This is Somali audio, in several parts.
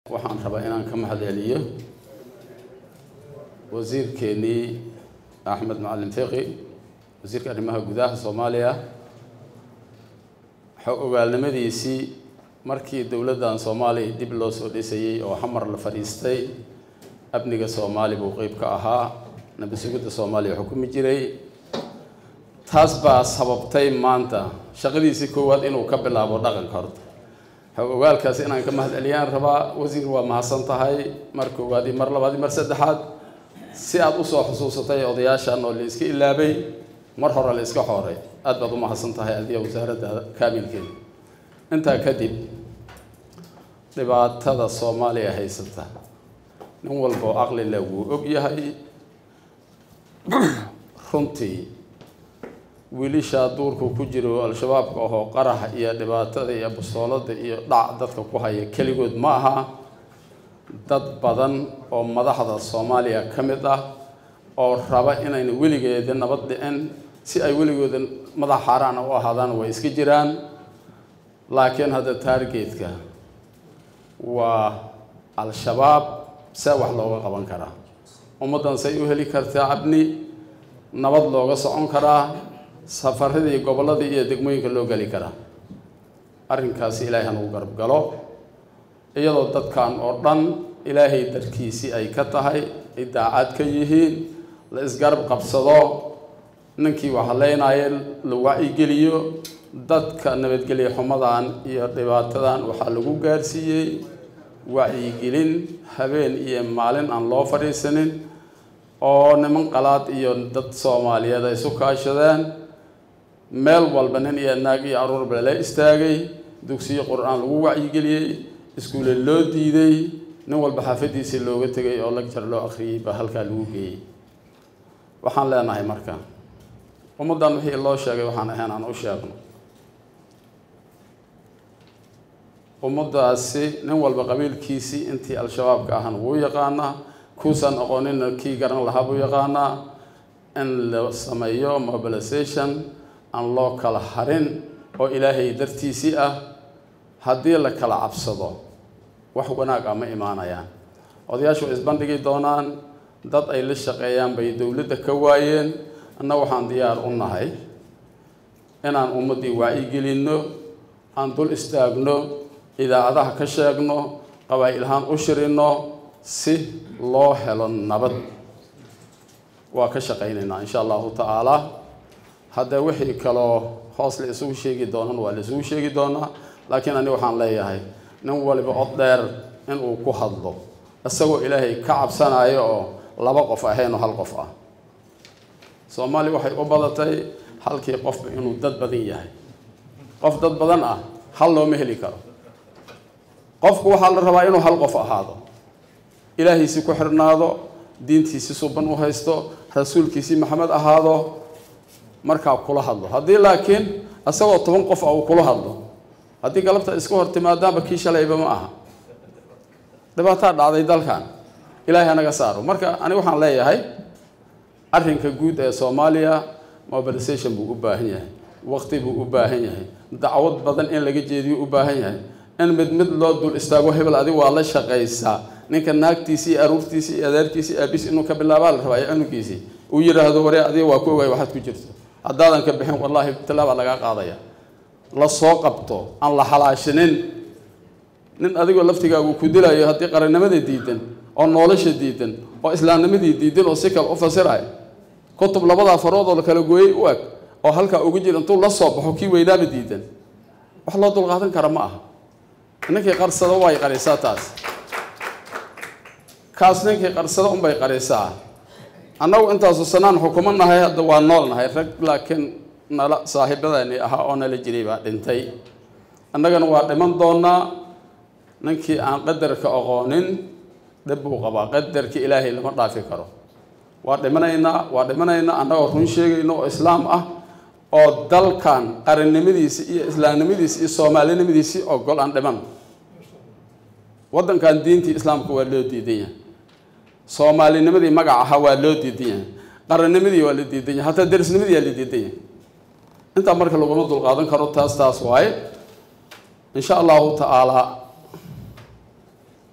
waxaan rabaa inaan ka mahad celiyo wasiirkeenii axmed macalin fiqi wasiirka arrimaha gudaha soomaaliya xog ogaalnimadiisii markii dowladdan soomaaliya dib loo soo dhisayey oo xamar la fadhiistay amniga soomaali buu qeyb ka ahaa nabi sugidda soomaaliya xukumi jiray taas baa sababtay maanta shaqadiisii koowaad inuu ka bilaabo dhaqanka horta xog ogaalkaas inaan ka mahad celiyaan rabaa wasiir waa mahadsan tahay mar koowaad iyo mar labaad iyo mar saddexaad si aada usoo xusuusatay odayaashan oo la iska ilaabay mar hore la iska xooray aada baad u mahadsan tahay adiga wasaaradda kaamilkeeda intaa kadib dhibaatada soomaaliya haysata nin walba oo aqli leh wuu og yahay runtii wiilishaa duurku ku jiro al-shabaabka ahoo qaraxa iyo dhibaatada iyo basoolada iyo dhac dadka ku haya keligood ma aha dad badan oo madaxda soomaaliya ka mid ah oo raba inayna weligeeda nabad dhicin si ay weligooda madax xaaraana u ahaadaan way iska jiraan laakiin hadda taargeedka waa al-shabaab see wax looga qaban karaa ummaddan say u heli kartaa abni nabad looga socon karaa safaradii gobolladii iyo degmooyinka loo geli karaa arrinkaasi ilaahay hanugu garab galo iyadoo dadkan oo dhan ilaahay darkiisii ay ka tahay ay daacad ka yihiin la isgarab qabsado ninkii waxaleynaaye la wacyigeliyo dadka nabadgelya xumadan iyo dhibaatadan waxaa lagu gaarsiiyey wacyigelin habeen iyo maalin aan loo fadhiisanin oo niman qalaad iyo dad soomaaliyeed ay isu kaashadeen meel walba nin iyo naag iyo aruurba la istaagay dugsiyo qur-aan lagu wacyigeliyey iskuule loo diiday nin walba xaafadiisii looga tegay oo lagjar loo akhriyey baa halkaa lagu geeyey waxaan leenahay marka ummaddan wixii loo sheegay waxaan ahayn aan u sheegno ummaddaasi nin walba qabiilkiisii intii al-shabaabka ahan wuu yaqaanaa kuusan aqoonina kii garan lahaa buu yaqaanaa in la sameeyo mobilization aan loo kala harin oo ilaahay dartiisii ah haddii la kala cabsado wax wanaag ah ma imaanayaan odayaashu way isbandhigi doonaan dad ay la shaqeeyaan bay dowladda ka waayeen anna waxaan diyaar u nahay inaan ummaddii wacyigelinno aan dul istaagno idaacadaha ka sheegno qabaa'il-ahaan u shirinno si loo helo nabad waa ka shaqaynaynaa insha allahu tacaala haddee wixii kaloo hoos la isugu sheegi doonan waa la isugu sheegi doonaa laakiin ani waxaan leeyahay nin waliba od dheer inuu ku hadlo isagoo ilaahay ka cabsanayo oo laba qof ahayn oo hal qof ah soomaaliya waxay u badatay halkii qofba inuu dad badan yahay qof dad badan ah hal looma heli karo qofku waxaa la rabaa inuu hal qof ahaado ilaahiisii ku xirnaado diintiisii suban u haysto rasuulkiisii maxamed ahaado markaa kula hadlo haddii laakiin isagoo toban qof ah uu kula hadlo haddii galabta iska hor timaadaanba kii shalayba ma aha dhibaataa dhacday dalkan ilaahay anaga saaro marka ani waxaan leeyahay arrinka guud ee soomaaliya mobilization buu u baahan yahay waqti buu u baahan yahay dacwad badan in laga jeediyo u baahan yahay in mid mid loo dul istaago hebel adig waa la shaqaysaa ninka naagtiisii iyo aruurtiisii iyo adeerkiisii aabis inuu ka bilaabaa la rabaa iyo cunugiisii uu yidhaahdo waree adiga waa ku ogaay waxaad ku jirto haddaadan ka bixin wallaahi tallaabaa lagaa qaadaya la soo qabto aan la halaashinin nin adigoo laftigaagu ku dilayo haddii qarannimada diidan oo nolosha diidan oo islaamnimadii diidan oo si kale u fasirayo kutub labadaa farood oo la kala gooyey u eg oo halkaa ugu jira intuu la soo baxo kii weynaaba diidan wax loo dulqaadan kara ma aha ninkii qarsada way qarisaa taas kaas ninkii qarsada unbay qarisaa annagu intaasu sanaan xukumo nahay hadda waa nool nahay rag laakiin nala saaxiibadani ahaa oo nala jiray baa dhintay annagana waa dhiman doonaa ninkii aan qadarka aqoonin dhib buu qabaa qadarka ilaahay lama dhaafi karo waa dhimanaynaa waa dhimanaynaa annagoo run sheegayno oo islaam ah oo dalkan qarannimadiisi iyo islaamnimadiisi iyo soomaalinimadiisii ogol aan dhiman waddankan diintii islaamka waa loo diidan yahay soomaalinimadii magac ahaa waa loo diidan yahay qarannimadii waa la diidan yahay hataa derisnimadii waa la diidan yahay intaa marka laguma dulqaadan karo taas taas waaye insha allahu tacaalaa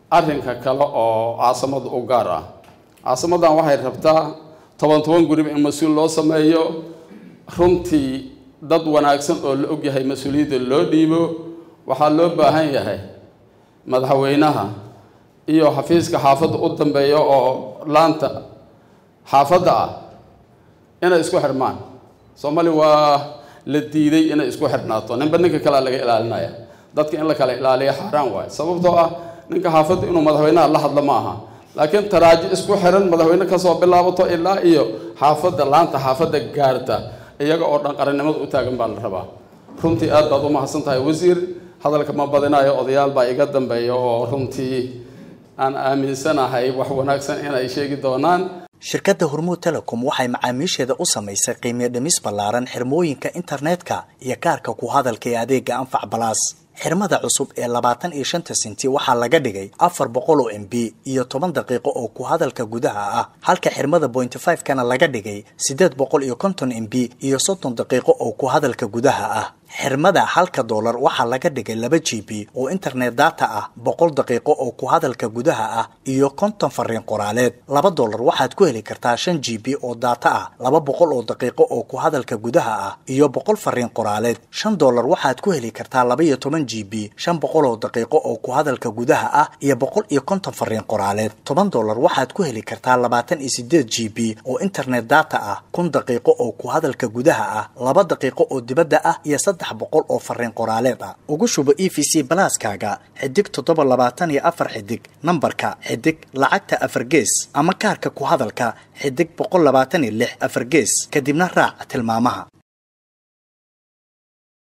arrinka kale oo caasimada u gaar ah caasimadan waxay rabtaa toban toban guriba in mas-uul loo sameeyo runtii dad wanaagsan oo la ogyahay mas-uuliyadda loo dhiibo waxaa loo baahan yahay madaxweynaha iyo xafiiska xaafadda u dambeeya oo laanta xaafadda ah inay isku xirmaan soomaali waa la diiday inay isku xirnaato ninba ninka kalea laga ilaalinaya dadka in la kala ilaaliya xaaraan waayo sababtoo ah ninka xaafadda inuu madaxweynaha la hadlo ma aha laakiin taraaji isku xiran madaxweyne kasoo bilaabato ilaa iyo xaafadda laanta xaafadda gaarta iyaga oo dhan qarannimada u taagan baa la rabaa runtii aad baad u mahadsan tahay wasiir hadalka ma badinayo odayaal baa iga dambeeya oo runtii aan aaminsanahay wax wanaagsan inay sheegi doonaan shirkadda hormuud telecom waxay macaamiisheeda u samaysay qiimiyo dhimis ballaaran xirmooyinka internetka iyo kaarka ku hadalka ee adeega anfac balaas xirmada cusub ee labaatan iyo shanta sinti waxaa laga dhigay afar boqol oo m b iyo toban daqiiqo oo ku hadalka gudaha ah halka xirmada pointy five kana laga dhigay siddeed boqol iyo konton m b iyo soddon daqiiqo oo ku hadalka gudaha ah xirmada halka doolar waxaa laga dhigay laba g b oo internet data ah boqol daqiiqo oo ku hadalka gudaha ah iyo konton fariin qoraaleed laba doolar waxaad ku heli kartaa shan g b oo data ah laba boqol oo daqiiqo oo ku hadalka gudaha ah iyo boqol fariin qoraaleed shan doolar waxaad ku heli kartaa laba iyo toban g b shan boqol oo daqiiqo oo ku hadalka gudaha ah iyo boqol iyo konton fariin qoraaleed toban doolar waxaad ku heli kartaa labaatan iyo sideed g b oo internet data ah kun daqiiqo oo ku hadalka gudaha ah laba daqiiqo oo dibadda ah iyo saddex boqol oo fariin qoraaleed ah ugu shubo e v c balaaskaaga xidig toddoba labaatan iyo afar xidig nambarka xidig lacagta afar gees ama kaarka ku hadalka xidig boqol labaatan iyo lix afar gees kadibna raac tilmaamaha